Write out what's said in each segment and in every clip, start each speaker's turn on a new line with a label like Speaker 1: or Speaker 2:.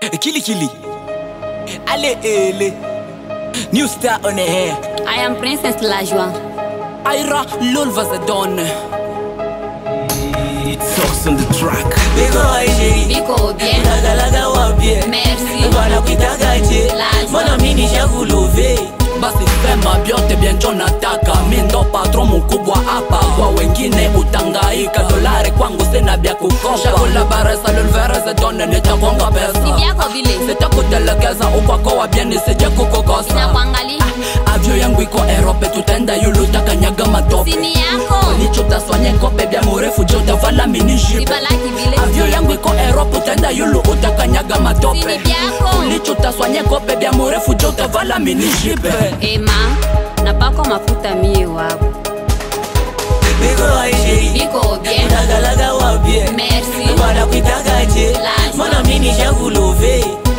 Speaker 1: Kili Kili. Allez, ele. New star on the air.
Speaker 2: I am Princess Lajwa.
Speaker 1: Ira Lulva Zadon. It's sauce on the track.
Speaker 3: Biko Aisheri
Speaker 2: Biko bien.
Speaker 3: Lagalaga wapye
Speaker 2: Merci.
Speaker 3: Wanakutagaje
Speaker 2: Lazima.
Speaker 3: Mbona mimi nishakulove
Speaker 1: basi sema vyote vya njo nataka mi ndo patron mkubwa hapa kwa wengine utangaika dolari kwangu sina vya kukopa shakula baresa lulvereze tone nitakonga
Speaker 2: Si
Speaker 1: pesa
Speaker 2: vyako vile.
Speaker 1: sitakutelekeza ukwako vya nisije kukukosa
Speaker 2: Nakuangalia.
Speaker 1: avyo yangu iko erope tutenda yulu takanyaga matope
Speaker 2: Sini yako.
Speaker 1: nichutaswanye kope vya murefu jotavala minishipe
Speaker 2: Sibalaki vile.
Speaker 1: avyo yangu iko erope utenda yulu utakanyaga matope
Speaker 2: Sini vyako.
Speaker 1: ulichutaswanye kope vya murefu jotavala minishipe
Speaker 2: Ema, napako mafuta mie wako.
Speaker 3: Biko Aisheri
Speaker 2: Biko bien.
Speaker 3: Lagalaga wapye
Speaker 2: Merci.
Speaker 3: Wanakutagaje
Speaker 2: Lazima.
Speaker 3: Mbona mimi nishakulove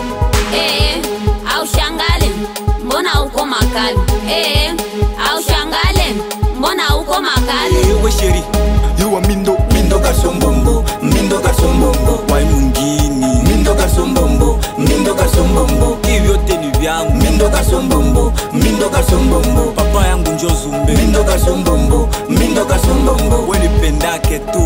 Speaker 2: Eh, au shangale. Mbona uko makali? Eh, au shangale. Mbona uko makali?
Speaker 1: ewe sheri yuwa mindo
Speaker 3: Mindo kasombombo Mindo kasombombo
Speaker 1: wai mungini
Speaker 3: Mindo kasombombo Mindo kasombombo
Speaker 1: ivyote ni vyangu
Speaker 3: Mindo kasombombo Mindo kasombombo
Speaker 1: papa yangu njo zumbe
Speaker 3: Mindo kasombombo Mindo kasombombo
Speaker 1: wenipendake tu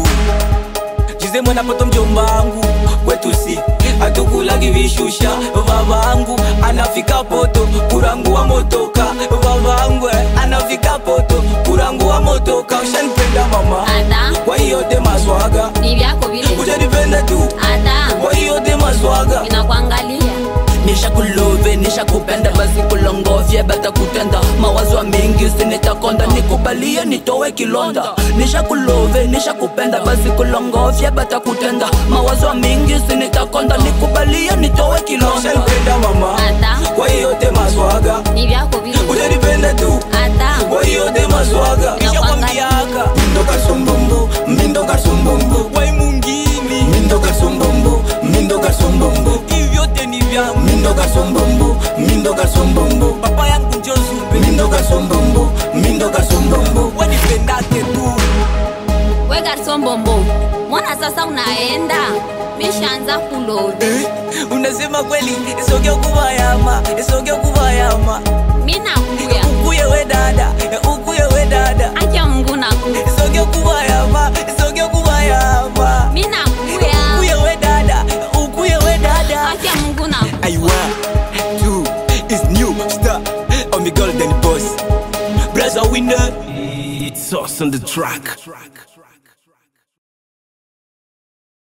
Speaker 1: jize mwana poto mjomba wangu
Speaker 3: kwetu si hatukulagi vishusha vavangu anafika poto kurangu wa motoka vavangu anafika poto kurangu wa motoka ushanipenda mama
Speaker 2: Ada,
Speaker 3: kwa hiyo te maswaga
Speaker 2: ni vyako vile.
Speaker 3: ushanipenda tu
Speaker 2: Ada,
Speaker 3: kwa hiyo te maswaga
Speaker 2: inakuangalia.
Speaker 1: nishakulove nishakupenda basi kulongofye bata kutenda mawazo mingi sinitakonda nikubalie nitowe kilonda nishakulove nishakupenda basi kulongofye bata kutenda mawazo mingi sinitakonda nikubalie nitowe kilonda
Speaker 3: ushanipenda mama
Speaker 2: Ada,
Speaker 3: kwa hiyo te maswaga
Speaker 2: ni vyako vile.
Speaker 3: ushanipenda tu
Speaker 2: Ada,
Speaker 3: kwa hiyo te maswaga
Speaker 1: nishakwambiaka
Speaker 3: mindo kasombombo mindo kasombombo
Speaker 1: wai mungini
Speaker 3: mindo kasombombo mindo kasombombo
Speaker 1: ivyote ni vyangu
Speaker 3: mindo kasombombo mindo kasombombo
Speaker 1: papa yangu njo zumbe
Speaker 3: mindo kasombombo mindo kasombombo
Speaker 1: wenipendake tu
Speaker 2: we garson bombo. Mbona sasa unaenda? Mishaanza kulodi.
Speaker 3: Eh, unasema kweli isoge kubayama isoge kubayama
Speaker 2: Mi nakuya.
Speaker 3: ukuye we dada ukuye we dada
Speaker 2: Acha Mungu nakuya.
Speaker 3: isoge kubayama isoge kubayama
Speaker 2: Mi nakuya.
Speaker 3: ukuye we dada ukuye we dada
Speaker 2: Acha Mungu nakuya.
Speaker 1: Aiwa, two is new star on the golden boss. Brother winner. It's sauce on the track.